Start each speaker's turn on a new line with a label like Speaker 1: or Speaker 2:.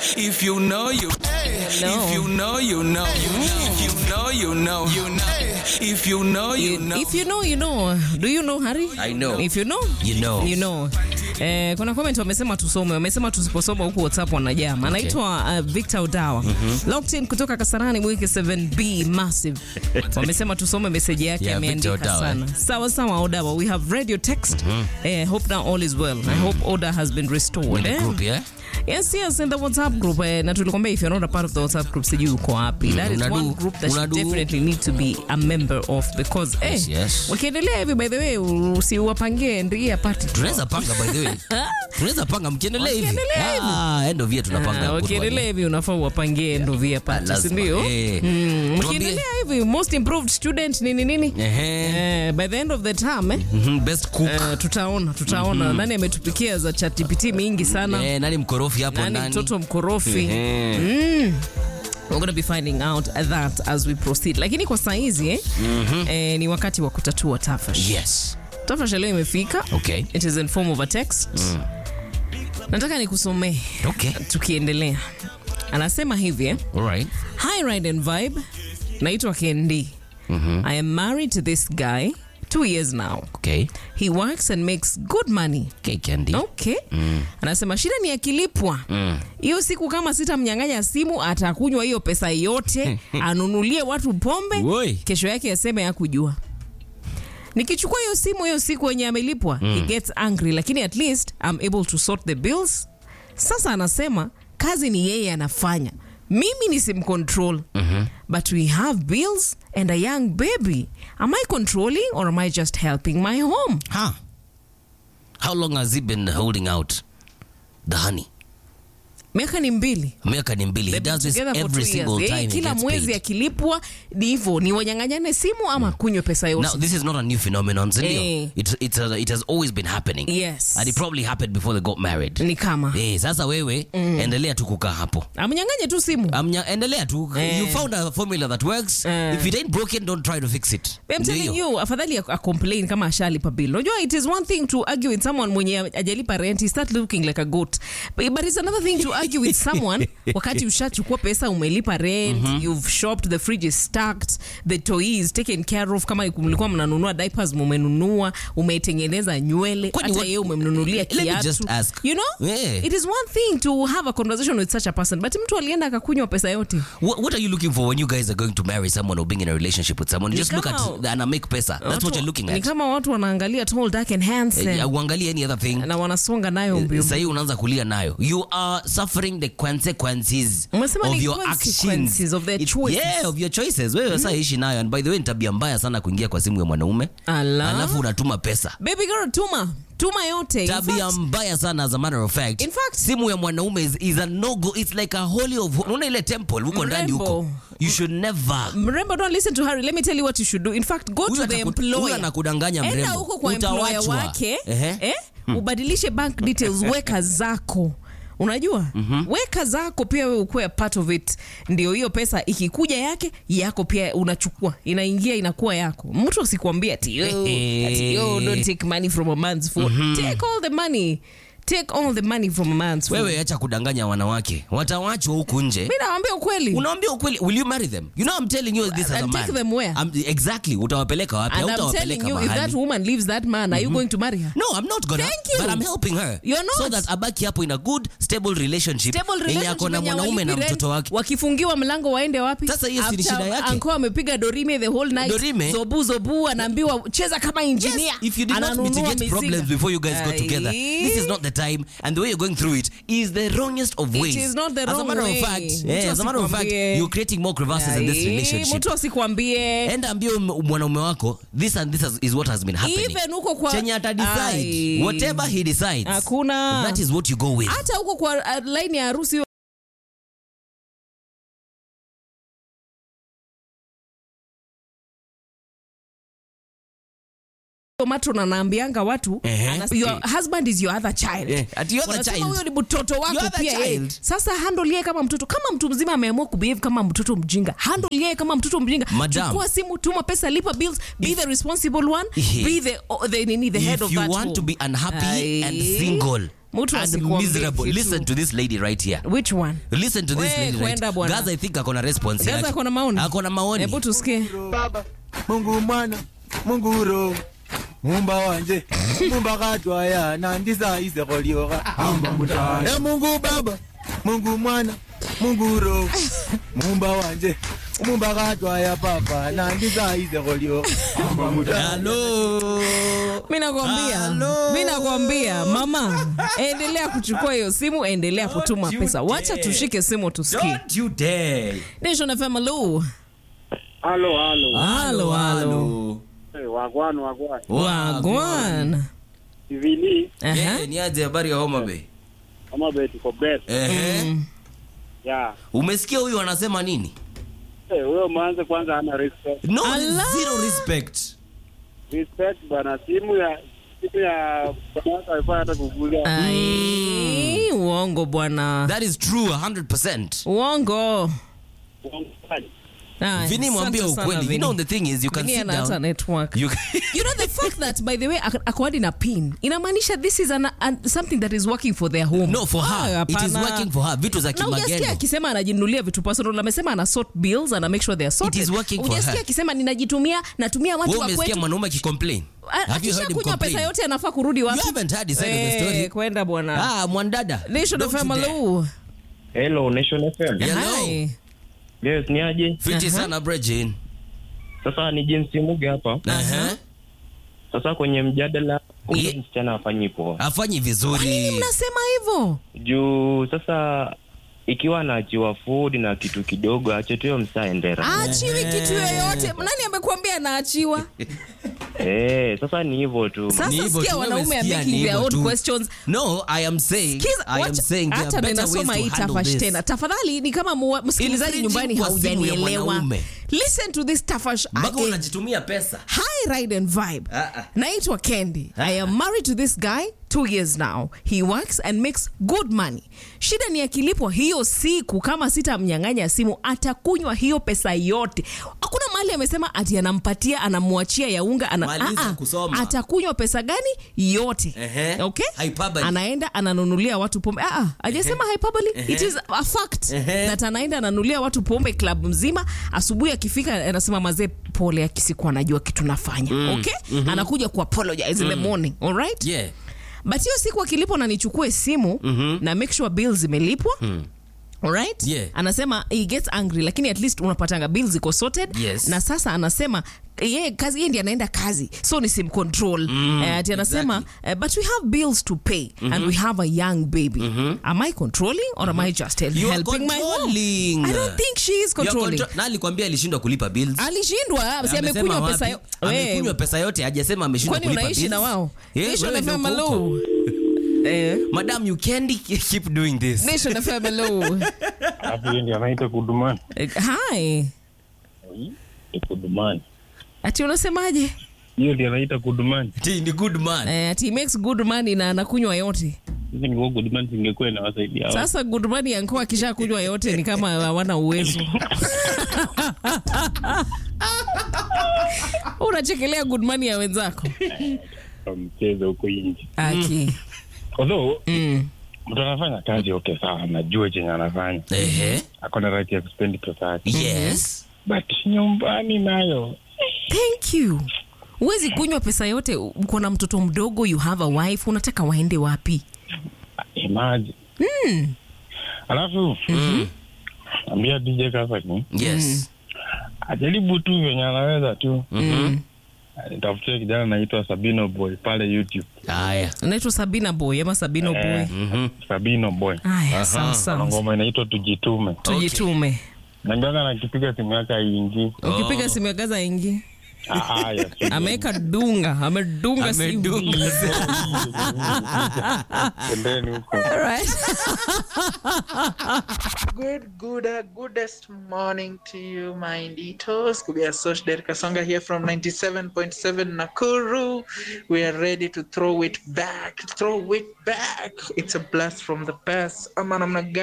Speaker 1: If you know you, if you know you know, if you know you know, you know. If you know you know.
Speaker 2: If you know, you know. Do you know, Harry?
Speaker 3: I know.
Speaker 2: If you know,
Speaker 3: You know.
Speaker 2: You know. Eh, kuna comment wamesema tusome, wamesema tusiposoma huku WhatsApp wanajama. Anaitwa uh, Victor Odawa. Locked in kutoka Kasarani mwiki 7B massive. Wamesema tusome message yake
Speaker 3: Yeah,
Speaker 2: ameandika
Speaker 3: Victor Odawa,
Speaker 2: sana. Sawa sawa Odawa. We have read your text. Eh, hope now all is well. I hope order has been restored.
Speaker 3: In the
Speaker 2: eh?
Speaker 3: group, yeah?
Speaker 2: Yes, yes, in the WhatsApp group. Eh, na tulikwambia if you're not a part of the WhatsApp group, sijui uko wapi. That is
Speaker 3: unadu-
Speaker 2: one group that you
Speaker 3: unadu-
Speaker 2: definitely need to be a member of because
Speaker 3: Yes,
Speaker 2: eh,
Speaker 3: yes.
Speaker 2: wakiendelea hivi by the way usiwapangie ndia party.
Speaker 3: tunaweza panga by the way tunaweza panga mkiendelea hivi
Speaker 2: Wakiendelea hivi.
Speaker 3: ah, end of year tunapanga
Speaker 2: Ah,
Speaker 3: good
Speaker 2: wakiendelea
Speaker 3: one.
Speaker 2: hivi unafaa uwapangie ndovia party, si
Speaker 3: lazima.
Speaker 2: ndio?
Speaker 3: Eh.
Speaker 2: Mm,
Speaker 3: Tuambie-
Speaker 2: Mkiendelea hivi most improved student nini nini?
Speaker 3: Ehe.
Speaker 2: Eh, by the end of the term eh,
Speaker 3: Mhm, best cook
Speaker 2: eh, tutaona tutaona nani ametupikia za ChatGPT mingi sana.
Speaker 3: Eh, nani mkorofi hapo
Speaker 2: Nani
Speaker 3: ndani
Speaker 2: mtoto mkorofi?
Speaker 3: Ehe.
Speaker 2: We're gonna be finding out that as we proceed. Lakini kwa saizi eh, eh, ni wakati wa kutatua tafash.
Speaker 3: yes
Speaker 2: Tafash leo imefika.
Speaker 3: okay
Speaker 2: It is in form of a text. Nataka nikusomee
Speaker 3: okay
Speaker 2: tukiendelea. Anasema hivi eh,
Speaker 3: alright
Speaker 2: Hi Ride and Vibe. Naitwa Kendi. I am married to this guy two years now.
Speaker 3: okay
Speaker 2: He works and makes good money.
Speaker 3: okay candy
Speaker 2: Okay. Anasema shida ni akilipwa hiyo siku, kama sitamnyang'anya simu atakunywa hiyo pesa yote anunulie watu pombe,
Speaker 3: Woi.
Speaker 2: kesho yake aseme hakujua. Nikichukua hiyo simu hiyo siku wenye amelipwa he gets angry, lakini at least I'm able to sort the bills. Sasa anasema kazi ni yeye anafanya, mimi ni simcontrol but we have bills and a young baby. Am I controlling or am I just helping my home?
Speaker 3: huh how long has he been holding out the honey
Speaker 2: Miaka ni mbili.
Speaker 3: miaka ni mbili he
Speaker 2: They've been
Speaker 3: does this
Speaker 2: together for
Speaker 3: every
Speaker 2: two
Speaker 3: single
Speaker 2: years.
Speaker 3: time
Speaker 2: Eh,
Speaker 3: he
Speaker 2: kila
Speaker 3: gets
Speaker 2: mwezi
Speaker 3: paid.
Speaker 2: akilipwa ni hivyo, ni wanyang'anyane simu ama kunywe pesa yote.
Speaker 3: Now, this is not a new phenomenon, sindio?
Speaker 2: Eh.
Speaker 3: It, it's a, it has always been happening.
Speaker 2: Yes.
Speaker 3: And it probably happened before they got married.
Speaker 2: ni kama
Speaker 3: Eh, sasa wewe endelea tu kukaa hapo
Speaker 2: amnyang'anye tu simu.
Speaker 3: Amnya, endelea tu
Speaker 2: Eh.
Speaker 3: you found a formula that works
Speaker 2: Eh.
Speaker 3: if it ain't broken don't try to fix it
Speaker 2: I'm
Speaker 3: Ndio
Speaker 2: telling
Speaker 3: hiyo.
Speaker 2: you, afadhali a complain kama ashalipa bill. Unajua it is one thing to argue with someone mwenye ajalipa rent, he start looking like a goat. But, but it's another thing to argue with someone wakati ushachukua pesa umelipa rent, you've shopped, the fridge is stacked, the toy is taken care of. Kama mlikuwa mnanunua diapers mumenunua, umeitengeneza nywele,
Speaker 3: Kwani
Speaker 2: hata
Speaker 3: what-
Speaker 2: yeye umemnunulia
Speaker 3: Let me
Speaker 2: kiatu.
Speaker 3: just ask.
Speaker 2: You know?
Speaker 3: Yeah.
Speaker 2: It is one thing to have a conversation with such a person, but mtu alienda akakunywa pesa yote.
Speaker 3: What, what are you looking for when you guys are going to marry someone or being in a relationship with someone?
Speaker 2: Ni
Speaker 3: Just look
Speaker 2: kama-
Speaker 3: at and make pesa. That's what
Speaker 2: Watu-
Speaker 3: you're looking
Speaker 2: Ni
Speaker 3: at.
Speaker 2: kama watu wanaangalia tall, dark and handsome.
Speaker 3: Eh, Uangalie any other thing.
Speaker 2: na wanasonga nayo mbio
Speaker 3: Sahii unaanza kulia nayo. You are suffering the consequences
Speaker 2: Umesema
Speaker 3: of
Speaker 2: ni
Speaker 3: your
Speaker 2: consequences
Speaker 3: actions.
Speaker 2: of their
Speaker 3: It-
Speaker 2: choices.
Speaker 3: Yeah, of your choices. Wewe sasa ishi nayo. And by the way, ni tabia mbaya sana kuingia kwa simu ya mwanaume.
Speaker 2: Ala.
Speaker 3: Alafu unatuma pesa.
Speaker 2: baby girl tuma tuma yote In
Speaker 3: tabia
Speaker 2: fact,
Speaker 3: mbaya sana as a matter of fact.
Speaker 2: In fact-
Speaker 3: simu ya mwanaume is, is a no go it's like a holy of unaona ile temple huko ndani
Speaker 2: Mrembo.
Speaker 3: huko you should never
Speaker 2: mrembo don't listen to Harry let me tell you what you should do in fact go
Speaker 3: Huyu
Speaker 2: to the
Speaker 3: ataku-
Speaker 2: employer
Speaker 3: huyu anakudanganya
Speaker 2: enda
Speaker 3: mrembo.
Speaker 2: huko kwa employer
Speaker 3: Utawachwa.
Speaker 2: wake
Speaker 3: Ehe.
Speaker 2: eh, ubadilishe bank details weka zako unajua weka zako pia wewe ukuwe a part of it ndio hiyo pesa ikikuja yake yako pia unachukua inaingia inakuwa yako mtu asikwambia ati "Oh, ati, "Oh, don't take money from a man's phone take all the money take all the money from a man's phone
Speaker 3: wewe acha kudanganya wanawake watawachwa huku nje
Speaker 2: mi nawambia ukweli
Speaker 3: unaambia ukweli will you marry them you know i'm telling you this as a
Speaker 2: And
Speaker 3: man
Speaker 2: take them where?
Speaker 3: I'm, exactly utawapeleka wapi
Speaker 2: And I'm telling
Speaker 3: Hautawapeleka
Speaker 2: you, if
Speaker 3: mahali.
Speaker 2: that woman leaves that man, are you going to marry her?
Speaker 3: no i'm not gonna
Speaker 2: Thank you.
Speaker 3: but i'm helping her
Speaker 2: You're not.
Speaker 3: so that abaki hapo in a good stable relationship
Speaker 2: Stable
Speaker 3: yenye
Speaker 2: relationship
Speaker 3: ako na
Speaker 2: yenye
Speaker 3: mwanaume na
Speaker 2: hawalipi rent,
Speaker 3: mtoto wake
Speaker 2: wakifungiwa mlango waende wapi
Speaker 3: Sasa hiyo si ni
Speaker 2: After
Speaker 3: shida yake.
Speaker 2: uncle amepiga dorime the whole night
Speaker 3: Dorime?
Speaker 2: zobu zobu anaambiwa cheza kama engineer
Speaker 3: Yes, if you did not
Speaker 2: Ananunua
Speaker 3: mitigate
Speaker 2: mizinga.
Speaker 3: problems before you guys got together,
Speaker 2: Ai.
Speaker 3: this is not the time, and the way you're going through it is the wrongest of
Speaker 2: It
Speaker 3: ways.
Speaker 2: is not the
Speaker 3: as a
Speaker 2: wrong
Speaker 3: matter
Speaker 2: way.
Speaker 3: of fact,
Speaker 2: Mtu
Speaker 3: yeah, as a matter of fact,
Speaker 2: asikwambie.
Speaker 3: you're creating more crevasses in this
Speaker 2: Ai,
Speaker 3: relationship.
Speaker 2: mtu asikwambie
Speaker 3: Enda ambie um- mwanaume wako this and this has- is what has been happening.
Speaker 2: even huko kwa
Speaker 3: Chenye ata
Speaker 2: Ai.
Speaker 3: decide, whatever he decides,
Speaker 2: hakuna
Speaker 3: that is what you go with.
Speaker 2: hata huko kwa uh, line ya harusi matron anaambianga watu
Speaker 3: Ehe.
Speaker 2: anas- your husband is your other child
Speaker 3: Eh, ati your other
Speaker 2: Wanasema
Speaker 3: child.
Speaker 2: huyo ni mtoto
Speaker 3: Your
Speaker 2: wako
Speaker 3: other
Speaker 2: pia yeye.
Speaker 3: child.
Speaker 2: sasa handle yeye kama mtoto kama mtu mzima ameamua kubehave kama mtoto mjinga handle yeye kama mtoto mjinga
Speaker 3: Madam.
Speaker 2: chukua simu tuma pesa lipa bills be the responsible one
Speaker 3: Ehe.
Speaker 2: be the, oh, the, nini, the head
Speaker 3: if
Speaker 2: of
Speaker 3: you
Speaker 2: that
Speaker 3: want
Speaker 2: home.
Speaker 3: to be unhappy
Speaker 2: Ai.
Speaker 3: and single,
Speaker 2: Mtu
Speaker 3: and
Speaker 2: asikuambie
Speaker 3: miserable.
Speaker 2: kitu.
Speaker 3: Listen to this lady right here.
Speaker 2: which one
Speaker 3: Listen to this
Speaker 2: We,
Speaker 3: lady right.
Speaker 2: kwenda bwana.
Speaker 3: Gaza I think akona response
Speaker 2: Gaza
Speaker 3: yake.
Speaker 2: akona maoni?
Speaker 3: Akona maoni.
Speaker 2: hebu tusikie
Speaker 4: baba mungu mwana mungu roho mumba wanje mumba katwaya nandisa isekolioka e mungu baba mungu mwana mungu roho mumba wanje mumba katwaya papa nandisa isekolioka
Speaker 3: Hello.
Speaker 2: mi nakwambia
Speaker 3: Hello.
Speaker 2: mi nakwambia mama endelea kuchukua hiyo simu endelea kutuma
Speaker 3: you
Speaker 2: pesa wacha
Speaker 3: dare.
Speaker 2: tushike simu tusikie
Speaker 3: Don't you dare.
Speaker 2: nation fm hello
Speaker 5: Halo, halo.
Speaker 2: halo halo
Speaker 5: Eh, Wagwan, wagwan.
Speaker 2: wagwan
Speaker 5: Ivili,
Speaker 2: Aha.
Speaker 3: Yeah, ni aje habari ya Homa Bay?
Speaker 5: kama be tuko best.
Speaker 3: Ehe.
Speaker 5: Yeah.
Speaker 3: Umesikia huyu anasema nini?
Speaker 5: Eh, huyo manze kwanza hana respect.
Speaker 3: No,
Speaker 2: Allah.
Speaker 3: zero respect.
Speaker 5: Respect bana simu ya simu ya bwana alikuwa hata kugulia.
Speaker 2: Ai, uongo bwana
Speaker 3: That is true 100%.
Speaker 2: uongo Aya,
Speaker 3: Vini mwambie
Speaker 2: asante sana,
Speaker 3: ukweli. You
Speaker 2: Vini.
Speaker 3: know the thing is you can
Speaker 2: Vini
Speaker 3: sit
Speaker 2: ana hata
Speaker 3: down.
Speaker 2: network
Speaker 3: You
Speaker 2: you know the fact that by the way ak- ako hadi na pin inamaanisha this is an, an, something that is working for their home
Speaker 3: No, for her.
Speaker 2: Ah,
Speaker 3: It is
Speaker 2: hapana.
Speaker 3: working for her. Vitu za
Speaker 2: na ujasikia
Speaker 3: kimagendo.
Speaker 2: akisema anajinunulia vitu personal amesema ana sort bills ana make sure they are sorted
Speaker 3: It is working for
Speaker 2: Hujasikia
Speaker 3: her.
Speaker 2: akisema ninajitumia natumia watu
Speaker 3: Wewe
Speaker 2: wa
Speaker 3: umesikia
Speaker 2: kwetu
Speaker 3: mwanaume akicomplain?
Speaker 2: A-
Speaker 3: Have you heard him
Speaker 2: akishakunywa
Speaker 3: complain?
Speaker 2: pesa yote anafaa kurudi wapi
Speaker 3: You haven't heard his side of the
Speaker 2: Eh,
Speaker 3: story.
Speaker 2: kwenda bwana
Speaker 3: Ah, mwandada.
Speaker 2: Nation
Speaker 3: Don't
Speaker 2: of
Speaker 3: you dare.
Speaker 2: Amalu.
Speaker 6: Hello, Nation FM.
Speaker 3: Hello.
Speaker 2: Hi.
Speaker 6: Yes, ni aje?
Speaker 3: Fiti
Speaker 2: Aha.
Speaker 3: sana Brejin.
Speaker 6: Sasa ni James Muge hapa.
Speaker 3: Aha.
Speaker 6: Sasa kwenye mjadala huyo
Speaker 3: Ye-
Speaker 6: msichana afanyi poa.
Speaker 3: Afanyi vizuri.
Speaker 2: mnasema hivyo
Speaker 6: Juu sasa ikiwa anaachiwa food na kitu kidogo ache tu hiyo msaendera.
Speaker 2: aachiwi kitu yoyote nani amekuambia anaachiwa
Speaker 6: Eh, sasa ni hivyo tu.
Speaker 3: Ni
Speaker 2: sasa
Speaker 3: hivyo
Speaker 2: sikia
Speaker 3: tu,
Speaker 2: wanaume
Speaker 3: wewe
Speaker 2: are
Speaker 3: sikia,
Speaker 2: making
Speaker 3: ni
Speaker 2: their
Speaker 3: hivyo
Speaker 2: own
Speaker 3: tu.
Speaker 2: questions
Speaker 3: No, I am saying,
Speaker 2: Kiza,
Speaker 3: I am
Speaker 2: wacha-
Speaker 3: saying there are
Speaker 2: hata
Speaker 3: better ways
Speaker 2: ninasoma hii
Speaker 3: to handle
Speaker 2: tafash
Speaker 3: this.
Speaker 2: tena tafadhali ni kama mua- msikilizaji
Speaker 3: Infringing
Speaker 2: nyumbani
Speaker 3: kwa simu ya
Speaker 2: haujanielewa
Speaker 3: mwanaume.
Speaker 2: listen to this tafash
Speaker 3: Mpaka
Speaker 2: again.
Speaker 3: unajitumia pesa.
Speaker 2: Hi, Ride and Vibe.
Speaker 3: Ah, ah.
Speaker 2: Naitwa Candy. I am married to this guy two years now. He works and makes good money. Shida ni akilipwa hiyo siku, kama sitamnyang'anya simu, atakunywa hiyo pesa yote. Hakuna mahali amesema ati anampatia, anamwachia ya unga, ana,
Speaker 3: Maliza
Speaker 2: Ah, ah.
Speaker 3: kusoma.
Speaker 2: atakunywa pesa gani yote.
Speaker 3: Ehe.
Speaker 2: Okay?
Speaker 3: Hyperbole.
Speaker 2: Anaenda ananunulia watu pombe. Ah, ah, hajasema hyperbole. It is a fact
Speaker 3: Ehe.
Speaker 2: that anaenda ananunulia watu pombe club mzima. Asubuhi akifika anasema mazee, pole, akisikuwa anajua kitu nafanya. Okay? Anakuja ku apologize in the morning. All right?
Speaker 3: Yeah.
Speaker 2: but hiyo siku akilipwa na nichukue simu na make sure bill zimelipwa Alright?
Speaker 3: Yeah.
Speaker 2: anasema he gets angry lakini at least unapatanga bill ziko sorted
Speaker 3: Yes.
Speaker 2: na sasa anasema ye kazi ye ndi anaenda kazi so ni sim control mm, ati anasema uh, but we have bills to pay and we have a young baby am i controlling or am i just hel-
Speaker 3: You are
Speaker 2: helping my home
Speaker 3: controlling.
Speaker 2: i don't think she is
Speaker 3: You are
Speaker 2: controlling
Speaker 3: contro- na alikwambia alishindwa kulipa bills.
Speaker 2: alishindwa si
Speaker 3: Amesema
Speaker 2: amekunywa
Speaker 3: wapi?
Speaker 2: pesa yo-
Speaker 3: Amekunywa
Speaker 2: We,
Speaker 3: pesa yote hajasema ameshindwa
Speaker 2: kwani
Speaker 3: kulipa
Speaker 2: unaishi
Speaker 3: bills.
Speaker 2: na wao
Speaker 3: Eh,
Speaker 2: Nation
Speaker 3: wewe ndio
Speaker 2: FM,
Speaker 3: uko huko.
Speaker 2: hello. Eh,
Speaker 3: Madam, you can't keep doing this.
Speaker 2: Nation FM, hello.
Speaker 6: Hapo ndio anaita kudumani.
Speaker 2: Eh, hi
Speaker 6: Ni kudumani.
Speaker 2: ati unasemaje
Speaker 6: Hiyo ndio anaita kudumani.
Speaker 3: Ati ni good man.
Speaker 2: eh, ati he makes good money na anakunywa yote
Speaker 6: Sisi ni kudumani singekuwa inawasaidia. hao.
Speaker 2: sasa good money yankuwa akisha kunywa yote ni kama hawana uwezo unachekelea good money ya wenzako
Speaker 6: Kwa mchezo huko nje.
Speaker 2: aki
Speaker 6: Although
Speaker 2: mm.
Speaker 6: mtu anafanya kazi okay sawa, anajua chenye anafanya.
Speaker 3: Ehe.
Speaker 6: Ako na right ya kuspendi pesa yake.
Speaker 3: Yes.
Speaker 6: But nyumbani nayo
Speaker 2: thank you huwezi kunywa pesa yote uko na mtoto mdogo you have a wife unataka waende wapi
Speaker 6: imagine. Alafu ambia DJ Kasani
Speaker 3: Yes.
Speaker 6: ajaribu tu venye anaweza tu
Speaker 3: Mhm.
Speaker 6: nitafutie kijana naitwa Sabino Boy pale YouTube.
Speaker 3: Haya.
Speaker 2: naitwa sabina boy ama sabino boy
Speaker 6: Eh,
Speaker 3: Mhm.
Speaker 6: Sabino Boy.
Speaker 2: aya sawa
Speaker 6: Na
Speaker 2: sawa
Speaker 6: ngoma inaitwa Tujitume.
Speaker 2: tujitume
Speaker 6: Nangaga nakipiga simu yake aingi.
Speaker 2: ukipiga simu ya gaza ingi
Speaker 6: Haya.
Speaker 2: ameweka dunga amedunga simu
Speaker 3: Amedunga.
Speaker 6: Pembeni huko.
Speaker 2: Alright.
Speaker 7: Good, good, uh, goodest morning to you, my Inditos. Kubia Sosh Der Kasonga here from 97.7 Nakuru. We are ready to throw it back, throw it back. It's a blast from the past. I'm